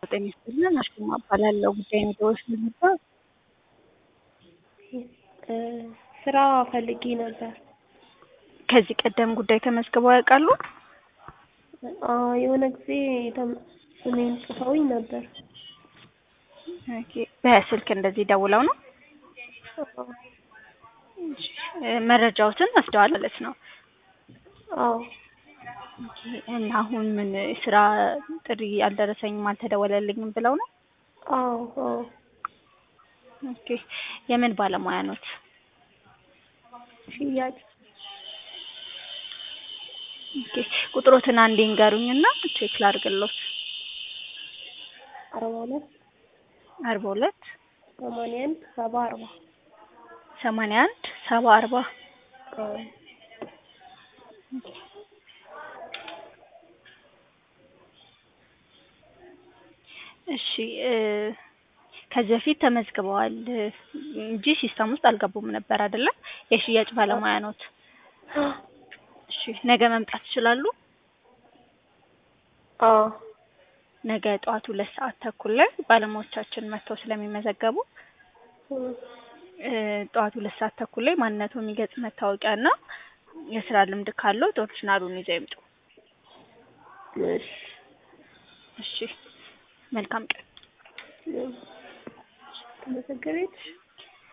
ጤና ይስጥልን አሽማ እባላለሁ። ጉዳይ ነገሮች ነበር። ስራ ፈልጌ ነበር። ከዚህ ቀደም ጉዳይ ተመዝግበው ያውቃሉ? አዎ የሆነ ጊዜ ተም- እኔን ጽፈውኝ ነበር። ኦኬ። በስልክ እንደዚህ ደውለው ነው? እ መረጃዎትን ወስደዋል ማለት ነው። አዎ ኦኬ። እና አሁን ምን ስራ ጥሪ አልደረሰኝም አልተደወለልኝም ብለው ነው? አዎ አዎ ኦኬ። የምን ባለሙያ ኖት? ሽያጭ ኦኬ። ቁጥሮትን አንዴ ንገሩኝና ቼክ ላድርግሎት። አርባ ሁለት አርባ ሁለት ሰማንያ አንድ ሰባ አርባ ሰማንያ አንድ ሰባ አርባ አዎ እሺ እ ከዚህ በፊት ተመዝግበዋል እ እንጂ ሲስተም ውስጥ አልገቡም ነበር አይደለ? የሽያጭ ባለሙያ ኖት። እሺ ነገ መምጣት ይችላሉ? አዎ ነገ ጠዋት ሁለት ሰዓት ተኩል ላይ ባለሙያዎቻችን መጥተው ስለሚመዘገቡ እ ጠዋት ሁለት ሰዓት ተኩል ላይ ማንነቱ የሚገልጽ መታወቂያ እና የስራ ልምድ ካለው ኦሪጂናሉን ይዘው ይምጡ። እሺ እሺ መልካም ቀን። ተመዘገበች